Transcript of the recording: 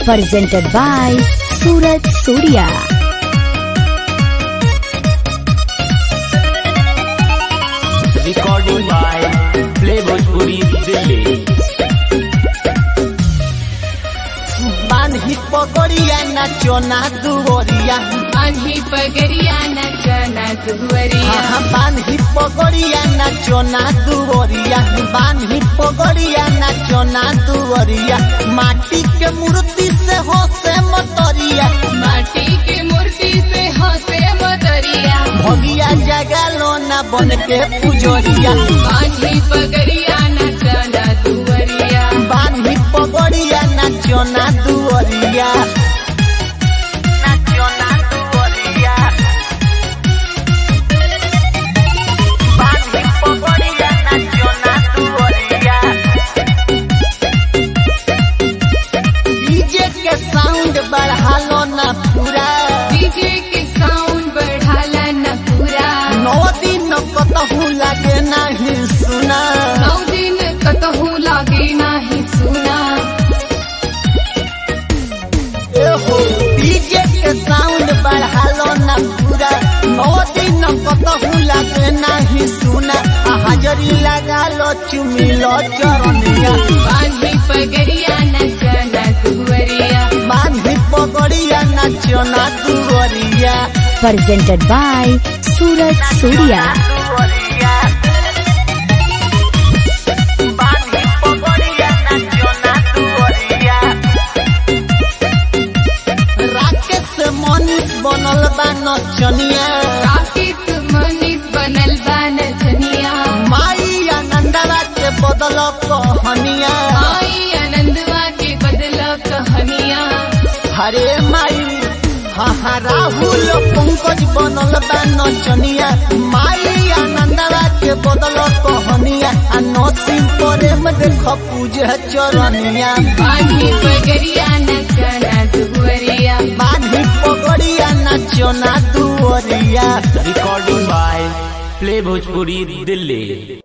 presented by Suraj Surya. recording by Play Bhojpuri Delhi. बांधी पकड़िया नाचो ना दुवरिया बांधी पगरिया नचना दुवरिया हाँ बांधी पकड़िया नाचो ना दुवरिया बांधी पकड़िया नाचो ना दुवरिया माटी के मूर्ति से हो से मतरिया माटी की मूर्ति से हंसे मदरिया भगिया जगा लो ना बन के पुजोरिया बांधी पगरिया नचना दुवरिया बांधी पकड़िया नाचो ना दुवरिया नाचो ना दुवरिया बांधी पकड़िया नाचो ना दुवरिया डीजे के साउंड बढ़ा लो ना पूरा डीजे के साउंड बढ़ाला न पूरा नौ दिन कतहू लागे नहीं सुना नौ दिन कतहू लागे नाही सुना एहो डीजे के साउंड बढ़ा लो ना पूरा नौ दिन कतहू लागे नहीं सुना आ हाजरी लगा लो चुमी लो चरनिया बांधी पगरिया नचना दुवरिया बांधी पगड़िया नाचो ना दुवरिया Presented by Suraj Surya. दुवरिया बांधी पगड़िया नाचो ना दुवरिया राकेश मनीष बनल बा नचनिया राकेश मनीष बनल बा नचनिया माई आनंदवा के बदल कहनिया आई आनंदवा के बदल कहानिया हरे माई हाँ हाँ राहुल पंकज बनल बा नचनिया माई आनंदवा के बदल कहनिया आ नसीब प्रेम देख पूजे चरनिया बांधी पगरिया नचना दुवरिया बांधी पगड़िया नाचो ना दुवरिया Recording by Play Bhojpuri Delhi.